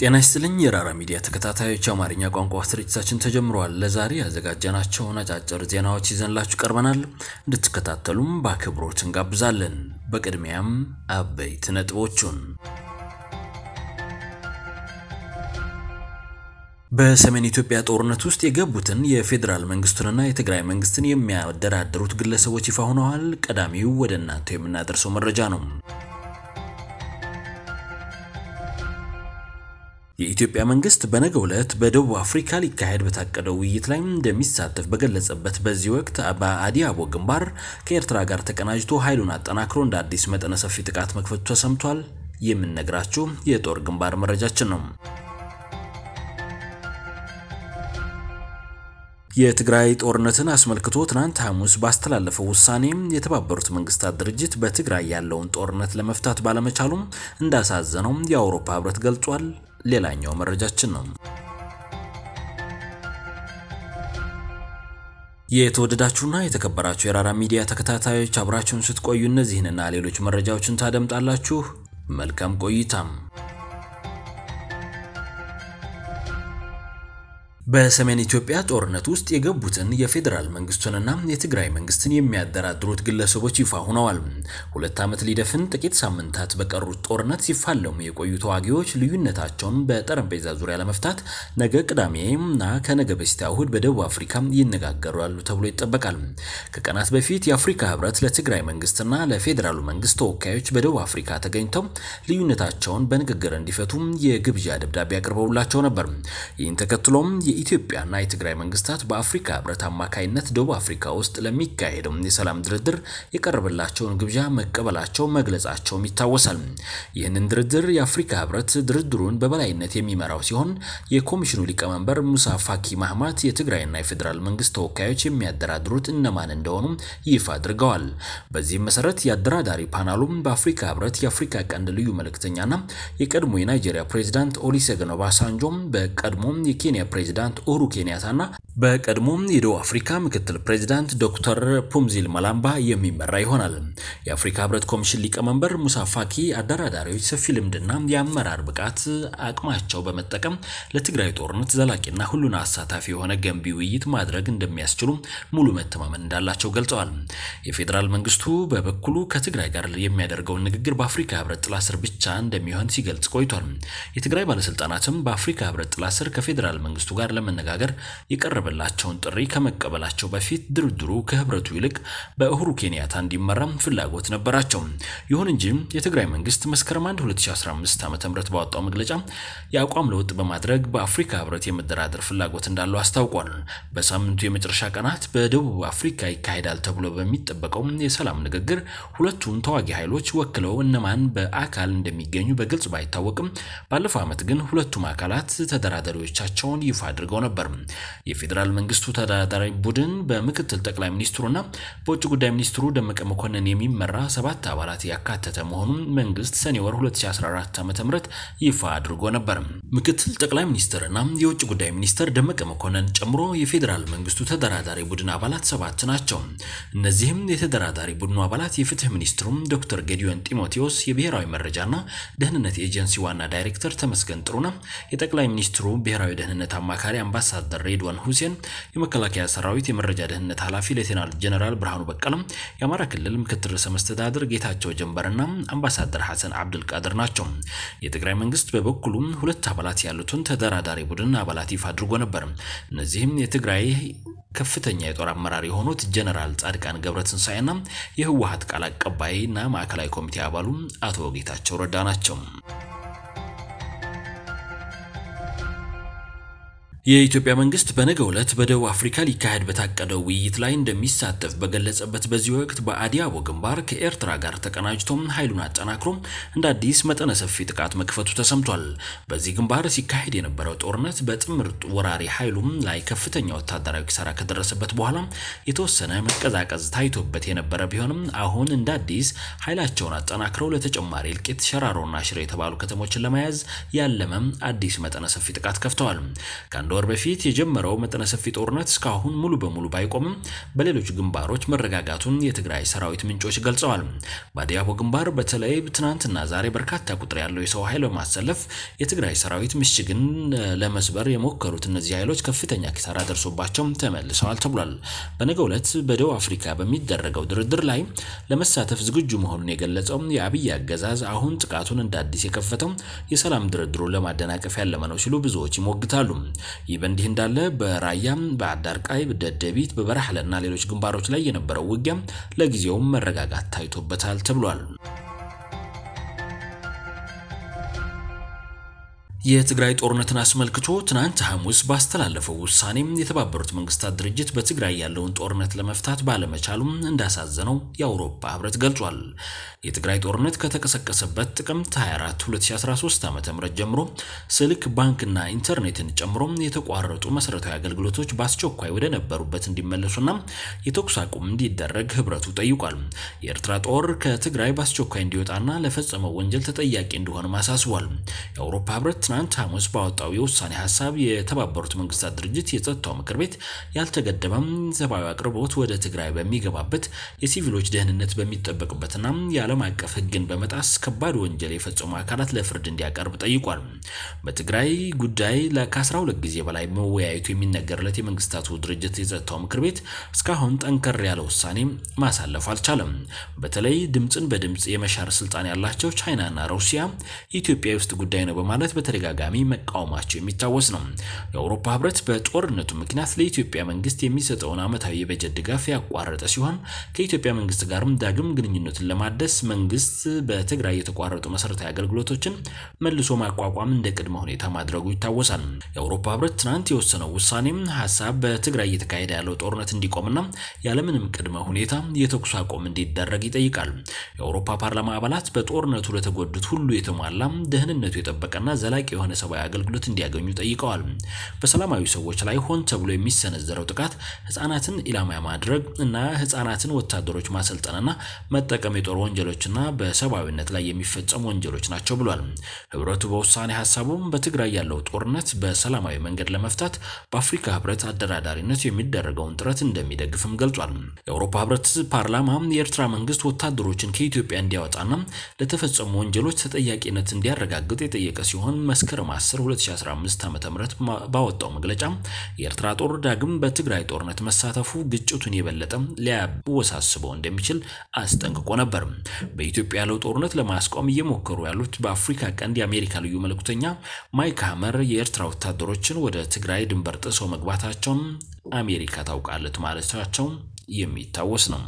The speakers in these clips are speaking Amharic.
ጤና ይስጥልኝ የራራ ሚዲያ ተከታታዮች፣ የአማርኛ ቋንቋ ስርጭታችን ተጀምሯል። ለዛሬ ያዘጋጀናቸውን አጫጭር ዜናዎች ይዘንላችሁ ቀርበናል። እንድትከታተሉም በአክብሮት እንጋብዛለን። በቅድሚያም አበይት ነጥቦቹን በሰሜን ኢትዮጵያ ጦርነት ውስጥ የገቡትን የፌዴራል መንግስቱንና የትግራይ መንግስትን የሚያደራድሩት ግለሰቦች ይፋ ሆነዋል። ቀዳሚው ወደ እናንተ የምናደርሰው መረጃ ነው። የኢትዮጵያ መንግስት በነገው ዕለት በደቡብ አፍሪካ ሊካሄድ በታቀደው ውይይት ላይ እንደሚሳተፍ በገለጸበት በዚህ ወቅት በአዲ አቦ ግንባር ከኤርትራ ጋር ተቀናጅቶ ኃይሉን አጠናክሮ እንደ አዲስ መጠነ ሰፊ ጥቃት መክፈቱ ተሰምቷል። የምንነግራችሁ የጦር ግንባር መረጃችን ነው። የትግራይ ጦርነትን አስመልክቶ ትናንት ሐሙስ ባስተላለፈው ውሳኔ የተባበሩት መንግስታት ድርጅት በትግራይ ያለውን ጦርነት ለመፍታት ባለመቻሉም እንዳሳዘነው የአውሮፓ ህብረት ገልጿል። ሌላኛው መረጃችን ነው። የተወደዳችሁና የተከበራችሁ የራራ ሚዲያ ተከታታዮች አብራችሁን ስትቆዩ እነዚህንና ሌሎች መረጃዎችን ታደምጣላችሁ። መልካም ቆይታም። በሰሜን ኢትዮጵያ ጦርነት ውስጥ የገቡትን የፌዴራል መንግስቱንና የትግራይ መንግስትን የሚያደራድሩት ግለሰቦች ይፋ ሆነዋል። ሁለት ዓመት ሊደፍን ጥቂት ሳምንታት በቀሩት ጦርነት ሲፋለሙ የቆዩ ተዋጊዎች ልዩነታቸውን በጠረጴዛ ዙሪያ ለመፍታት ነገ ቅዳሜና ከነገ በስቲያ እሁድ በደቡብ አፍሪካ ይነጋገራሉ ተብሎ ይጠበቃል። ከቀናት በፊት የአፍሪካ ህብረት ለትግራይ መንግስትና ለፌዴራሉ መንግስት ተወካዮች በደቡብ አፍሪካ ተገኝተው ልዩነታቸውን በንግግር እንዲፈቱ የግብዣ ደብዳቤ አቅርበውላቸው ነበር። ይህን ተከትሎም የኢትዮጵያና የትግራይ መንግስታት በአፍሪካ ህብረት አማካይነት ደቡብ አፍሪካ ውስጥ ለሚካሄደው የሰላም ድርድር የቀረበላቸውን ግብዣ መቀበላቸው መግለጻቸውም ይታወሳል። ይህንን ድርድር የአፍሪካ ህብረት ድርድሩን በበላይነት የሚመራው ሲሆን የኮሚሽኑ ሊቀመንበር ሙሳ ፋኪ ማህማት የትግራይና የፌዴራል መንግስት ተወካዮች የሚያደራድሩት እነማን እንደሆኑ ይፋ አድርገዋል። በዚህም መሰረት የአደራዳሪ ፓናሉም በአፍሪካ ህብረት የአፍሪካ ቀንድ ልዩ መልእክተኛና የቀድሞ የናይጄሪያ ፕሬዚዳንት ኦሉሴጉን ኦባሳንጆም በቀድሞ የኬንያ ፕሬዚዳንት ኡሁሩ ኬንያታና በቀድሞ የደቡብ አፍሪካ ምክትል ፕሬዚዳንት ዶክተር ፑምዚል መላምባ የሚመራ ይሆናል። የአፍሪካ ህብረት ኮሚሽን ሊቀመንበር ሙሳ ፋኪ አደራዳሪዎች ሰፊ ልምድና የአመራር ብቃት አቅማቸው በመጠቀም ለትግራይ ጦርነት ዘላቂና ሁሉን አሳታፊ የሆነ ገንቢ ውይይት ማድረግ እንደሚያስችሉ ሙሉ መተማመን እንዳላቸው ገልጸዋል። የፌዴራል መንግስቱ በበኩሉ ከትግራይ ጋር የሚያደርገውን ንግግር በአፍሪካ ህብረት ጥላ ስር ብቻ እንደሚሆን ሲገልጽ ቆይቷል። የትግራይ ባለስልጣናትም በአፍሪካ ህብረት ጥላ ስር ከፌዴራል መንግስቱ ጋር ለመነጋገር የቀረበላቸውን ጥሪ ከመቀበላቸው በፊት ድርድሩ ከህብረቱ ይልቅ በኡሁሩ ኬንያታ እንዲመራም ፍላጎት ነበራቸው። ይሁን እንጂ የትግራይ መንግስት መስከረም 1 2015 ዓ.ም ባወጣው መግለጫ የአቋም ለውጥ በማድረግ በአፍሪካ ህብረት የመደራደር ፍላጎት እንዳለው አስታውቋል። በሳምንቱ የመጨረሻ ቀናት በደቡብ አፍሪካ ይካሄዳል ተብሎ በሚጠበቀው የሰላም ንግግር ሁለቱን ተዋጊ ኃይሎች ወክለው እነማን በአካል እንደሚገኙ በግልጽ ባይታወቅም ባለፈው ዓመት ግን ሁለቱም አካላት ተደራዳሪዎቻቸውን ይፋ አድርገው ነበር። የፌዴራል መንግስቱ ተደራዳሪ ቡድን በምክትል ጠቅላይ ሚኒስትሩና በውጭ ጉዳይ ሚኒስትሩ ደመቀ መኮንን የሚመራ ሰባት አባላት ያካተተ መሆኑን መንግስት ሰኔ ወር 2014 ዓ.ም ይፋ አድርጎ ነበር። ምክትል ጠቅላይ ሚኒስትርና የውጭ ጉዳይ ሚኒስትር ደመቀ መኮንን ጨምሮ የፌዴራል መንግስቱ ተደራዳሪ ቡድን አባላት ሰባት ናቸው። እነዚህም የተደራዳሪ ቡድኑ አባላት የፍትህ ሚኒስትሩም ዶክተር ጌዲዮን ጢሞቴዎስ፣ የብሔራዊ መረጃና ደህንነት ኤጀንሲ ዋና ዳይሬክተር ተመስገን ጥሩነህ፣ የጠቅላይ ሚኒስትሩ ብሔራዊ ደህንነት አማካሪ አምባሳደር ሬድዋን ሁሴን፣ የመከላከያ ሰራዊት የመረጃ ደህንነት ኃላፊ ሌቴናል ጀነራል ብርሃኑ በቀለም፣ የአማራ ክልል ምክትል ርዕሰ መስተዳድር ጌታቸው ጀንበርና አምባሳደር ሐሰን አብድልቃድር ናቸው። የትግራይ መንግስት በበኩሉ ሁለት አባላት ያሉትን ተደራዳሪ ቡድን አባላት ይፋ አድርጎ ነበር። እነዚህም የትግራይ ከፍተኛ የጦር አመራር የሆኑት ጀነራል ጻድቃን ገብረትንሳኤና የህወሀት ቃል አቀባይና ማዕከላዊ ኮሚቴ አባሉ አቶ ጌታቸው ረዳ ናቸው። የኢትዮጵያ መንግስት በነገው ዕለት በደቡብ አፍሪካ ሊካሄድ በታቀደው ውይይት ላይ እንደሚሳተፍ በገለጸበት በዚህ ወቅት በአዲ አቦ ግንባር ከኤርትራ ጋር ተቀናጅቶም ኃይሉን አጠናክሮ እንደ አዲስ መጠነ ሰፊ ጥቃት መክፈቱ ተሰምቷል። በዚህ ግንባር ሲካሄድ የነበረው ጦርነት በጥምር ወራሪ ኃይሉም ላይ ከፍተኛ ወታደራዊ ኪሳራ ከደረሰበት በኋላ የተወሰነ መቀዛቀዝ ታይቶበት የነበረ ቢሆንም አሁን እንደ አዲስ ኃይላቸውን አጠናክረው ለተጨማሪ እልቂት ሸራሮና ሽሬ የተባሉ ከተሞችን ለመያዝ ያለመም አዲስ መጠነ ሰፊ ጥቃት ከፍተዋል። ከአንድ ወር በፊት የጀመረው መጠነ ሰፊ ጦርነት እስካሁን ሙሉ በሙሉ ባይቆምም በሌሎች ግንባሮች መረጋጋቱን የትግራይ ሰራዊት ምንጮች ገልጸዋል። በአዲያቦ ግንባር በተለይ ትናንትና ዛሬ በርካታ ቁጥር ያለው የሰው ኃይል በማሰለፍ የትግራይ ሰራዊት ምሽግን ለመስበር የሞከሩት እነዚህ ኃይሎች ከፍተኛ ኪሳራ ደርሶባቸው ተመልሰዋል ተብሏል። በነገው ዕለት በደቡብ አፍሪካ በሚደረገው ድርድር ላይ ለመሳተፍ ዝግጁ መሆኑን የገለጸው የአብይ አገዛዝ አሁን ጥቃቱን እንደ አዲስ የከፈተው የሰላም ድርድሩን ለማደናቀፍ ያለመ ነው ሲሉ ብዙዎች ይሞግታሉ። ይህ በእንዲህ እንዳለ በራያም በአዳርቃይ ደደቢት በበረሃለና ሌሎች ግንባሮች ላይ የነበረው ውጊያ ለጊዜውም መረጋጋት ታይቶበታል ተብሏል። የትግራይ ጦርነትን አስመልክቶ ትናንት ሐሙስ ባስተላለፈው ውሳኔም የተባበሩት መንግስታት ድርጅት በትግራይ ያለውን ጦርነት ለመፍታት ባለመቻሉም እንዳሳዘነው የአውሮፓ ህብረት ገልጿል። የትግራይ ጦርነት ከተቀሰቀሰበት ጥቅምት 24 2013 ዓ.ም ጀምሮ ስልክ፣ ባንክና ኢንተርኔትን ጨምሮ የተቋረጡ መሰረታዊ አገልግሎቶች በአስቸኳይ ወደ ነበሩበት እንዲመለሱና የተኩስ አቁም እንዲደረግ ህብረቱ ጠይቋል። የኤርትራ ጦር ከትግራይ በአስቸኳይ እንዲወጣና ለፈጸመው ወንጀል ተጠያቂ እንዲሆንም አሳስቧል። የአውሮፓ ህብረት ትናንት ሐሙስ ባወጣው የውሳኔ ሀሳብ የተባበሩት መንግስታት ድርጅት የጸጥታው ምክር ቤት ያልተገደበም ሰብአዊ አቅርቦት ወደ ትግራይ በሚገባበት የሲቪሎች ደህንነት በሚጠበቅበትና የዓለም አቀፍ ህግን በመጣስ ከባድ ወንጀል የፈጸሙ አካላት ለፍርድ እንዲያቀርብ ጠይቋል። በትግራይ ጉዳይ ከ12 ጊዜ በላይ መወያየቱ የሚነገርለት የመንግስታቱ ድርጅት የጸጥታው ምክር ቤት እስካሁን ጠንከር ያለ ውሳኔ ማሳለፍ አልቻለም። በተለይ ድምፅን በድምፅ የመሻር ስልጣን ያላቸው ቻይናና ሩሲያ የኢትዮጵያ ውስጥ ጉዳይ ነው በማለት በተደጋጋሚ መቃወማቸው የሚታወስ ነው። የአውሮፓ ህብረት በጦርነቱ ምክንያት ለኢትዮጵያ መንግስት የሚሰጠውን ዓመታዊ የበጀት ድጋፍ ያቋረጠ ሲሆን ከኢትዮጵያ መንግስት ጋርም ዳግም ግንኙነትን ለማደስ መንግስት በትግራይ የተቋረጡ መሰረታዊ አገልግሎቶችን መልሶ ማቋቋም እንደ ቅድመ ሁኔታ ማድረጉ ይታወሳል። የአውሮፓ ህብረት ትናንት የወሰነው ውሳኔም ሀሳብ በትግራይ እየተካሄደ ያለው ጦርነት እንዲቆምና ያለምንም ቅድመ ሁኔታ የተኩስ አቁም እንዲደረግ ይጠይቃል። የአውሮፓ ፓርላማ አባላት በጦርነቱ ለተጎዱት ሁሉ የተሟላ ደህንነቱ የጠበቀና ዘላቂ የሆነ ሰብአዊ አገልግሎት እንዲያገኙ ጠይቀዋል። በሰላማዊ ሰዎች ላይ ሆን ተብሎ የሚሰነዘረው ጥቃት ህጻናትን ኢላማ ማድረግ እና ህጻናትን ወታደሮች ማሰልጠንና መጠቀም የጦር ወንጀሎችና በሰብአዊነት ላይ የሚፈጸሙ ወንጀሎች ናቸው ብሏል። ህብረቱ በውሳኔ ሀሳቡም በትግራይ ያለው ጦርነት በሰላማዊ መንገድ ለመፍታት በአፍሪካ ህብረት አደራዳሪነት የሚደረገውን ጥረት እንደሚደግፍም ገልጿል። የአውሮፓ ህብረት ፓርላማ የኤርትራ መንግስት ወታደሮችን ከኢትዮጵያ እንዲያወጣና ለተፈጸሙ ወንጀሎች ተጠያቂነት እንዲያረጋግጥ የጠየቀ ሲሆን መስከረም 10 2015 ዓ.ም ባወጣው መግለጫ የኤርትራ ጦር ዳግም በትግራይ ጦርነት መሳተፉ ግጭቱን የበለጠ ሊያወሳስበው እንደሚችል አስጠንቅቆ ነበር። በኢትዮጵያ ያለው ጦርነት ለማስቆም እየሞከሩ ያሉት በአፍሪካ ቀንድ የአሜሪካ ልዩ መልእክተኛ ማይክ ሀመር የኤርትራ ወታደሮችን ወደ ትግራይ ድንበር ጥሰው መግባታቸውን አሜሪካ ታውቃለች ማለታቸው የሚታወስ ነው።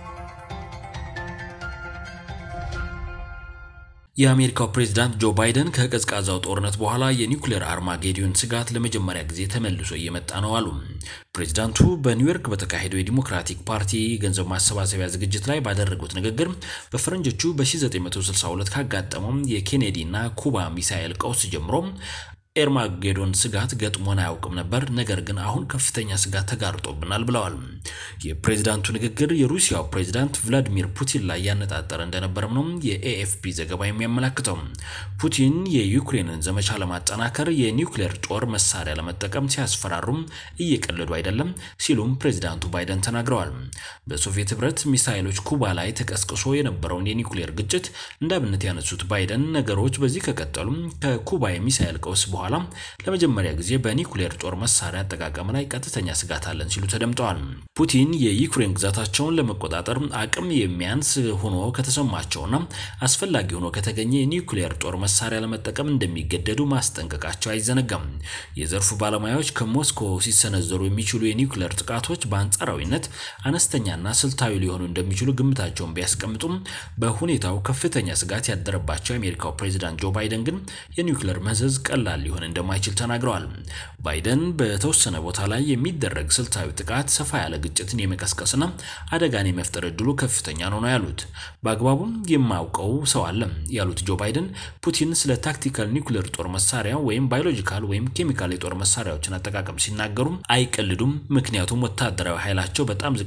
የአሜሪካው ፕሬዝዳንት ጆ ባይደን ከቀዝቃዛው ጦርነት በኋላ የኒውክሌር አርማጌዲዮን ስጋት ለመጀመሪያ ጊዜ ተመልሶ እየመጣ ነው አሉ። ፕሬዝዳንቱ በኒውዮርክ በተካሄደው የዲሞክራቲክ ፓርቲ ገንዘብ ማሰባሰቢያ ዝግጅት ላይ ባደረጉት ንግግር በፈረንጆቹ በ1962 ካጋጠመው የኬኔዲ እና ኩባ ሚሳኤል ቀውስ ጀምሮ ኤርማጌዶን ስጋት ገጥሞን አያውቅም ነበር፣ ነገር ግን አሁን ከፍተኛ ስጋት ተጋርጦብናል ብለዋል። የፕሬዝዳንቱ ንግግር የሩሲያው ፕሬዝዳንት ቭላዲሚር ፑቲን ላይ ያነጣጠረ እንደነበረም ነው የኤኤፍፒ ዘገባ የሚያመላክተው። ፑቲን የዩክሬንን ዘመቻ ለማጠናከር የኒውክሌር ጦር መሳሪያ ለመጠቀም ሲያስፈራሩም እየቀለዱ አይደለም ሲሉም ፕሬዝዳንቱ ባይደን ተናግረዋል። በሶቪየት ህብረት ሚሳይሎች ኩባ ላይ ተቀስቅሶ የነበረውን የኒውክሌር ግጭት እንደ አብነት ያነሱት ባይደን ነገሮች በዚህ ከቀጠሉም ከኩባ የሚሳይል ቀውስ በኋላ ለመጀመሪያ ጊዜ በኒውክሌር ጦር መሳሪያ አጠቃቀም ላይ ቀጥተኛ ስጋት አለን ሲሉ ተደምጠዋል። ፑቲን የዩክሬን ግዛታቸውን ለመቆጣጠር አቅም የሚያንስ ሆኖ ከተሰማቸውና አስፈላጊ ሆኖ ከተገኘ የኒውክሌር ጦር መሳሪያ ለመጠቀም እንደሚገደዱ ማስጠንቀቃቸው አይዘነጋም። የዘርፉ ባለሙያዎች ከሞስኮ ሲሰነዘሩ የሚችሉ የኒውክሌር ጥቃቶች በአንጻራዊነት አነስተኛና ስልታዊ ሊሆኑ እንደሚችሉ ግምታቸውን ቢያስቀምጡም በሁኔታው ከፍተኛ ስጋት ያደረባቸው የአሜሪካው ፕሬዚዳንት ጆ ባይደን ግን የኒውክሌር መዘዝ ቀላል ሊሆን እንደማይችል ተናግረዋል። ባይደን በተወሰነ ቦታ ላይ የሚደረግ ስልታዊ ጥቃት ሰፋ ያለ ግጭትን የመቀስቀስና አደጋን የመፍጠር እድሉ ከፍተኛ ነው ነው ያሉት። በአግባቡም የማውቀው ሰው አለ ያሉት ጆ ባይደን ፑቲን ስለ ታክቲካል ኒውክሌር ጦር መሳሪያ ወይም ባዮሎጂካል ወይም ኬሚካል የጦር መሳሪያዎችን አጠቃቀም ሲናገሩ አይቀልዱም፣ ምክንያቱም ወታደራዊ ኃይላቸው በጣም ዝቅተኛ ነው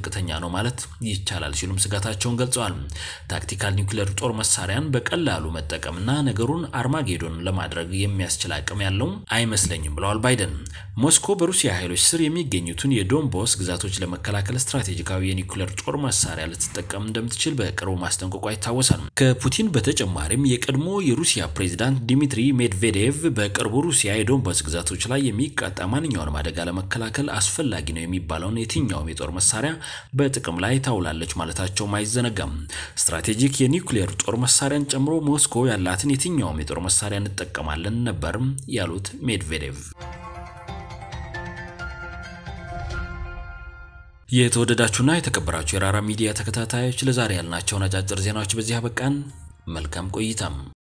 ማለት ይቻላል ሲሉም ስጋታቸውን ገልጸዋል። ታክቲካል ኒውክሌር ጦር መሳሪያን በቀላሉ መጠቀምና ነገሩን አርማጌዶን ለማድረግ የሚያስችል አቅም ያለው አይመስለኝም ብለዋል ባይደን። ሞስኮ በሩሲያ ኃይሎች ስር የሚገኙትን የዶንቦስ ግዛቶች ለመከላከል ስትራቴጂካዊ የኒውክሌር ጦር መሳሪያ ልትጠቀም እንደምትችል በቅርቡ ማስጠንቀቋ ይታወሳል። ከፑቲን በተጨማሪም የቀድሞ የሩሲያ ፕሬዚዳንት ዲሚትሪ ሜድቬዴቭ በቅርቡ ሩሲያ የዶንባስ ግዛቶች ላይ የሚቃጣ ማንኛውንም አደጋ ለመከላከል አስፈላጊ ነው የሚባለውን የትኛውም የጦር መሳሪያ በጥቅም ላይ ታውላለች ማለታቸውም አይዘነጋም። ስትራቴጂክ የኒውክሌር ጦር መሳሪያን ጨምሮ ሞስኮ ያላትን የትኛውም የጦር መሳሪያ እንጠቀማለን ነበርም ያሉት ሜድቬዴቭ። የተወደዳችሁና የተከበራችሁ የራራ ሚዲያ ተከታታዮች ለዛሬ ያልናቸውን አጫጭር ዜናዎች በዚህ አበቃን። መልካም ቆይታም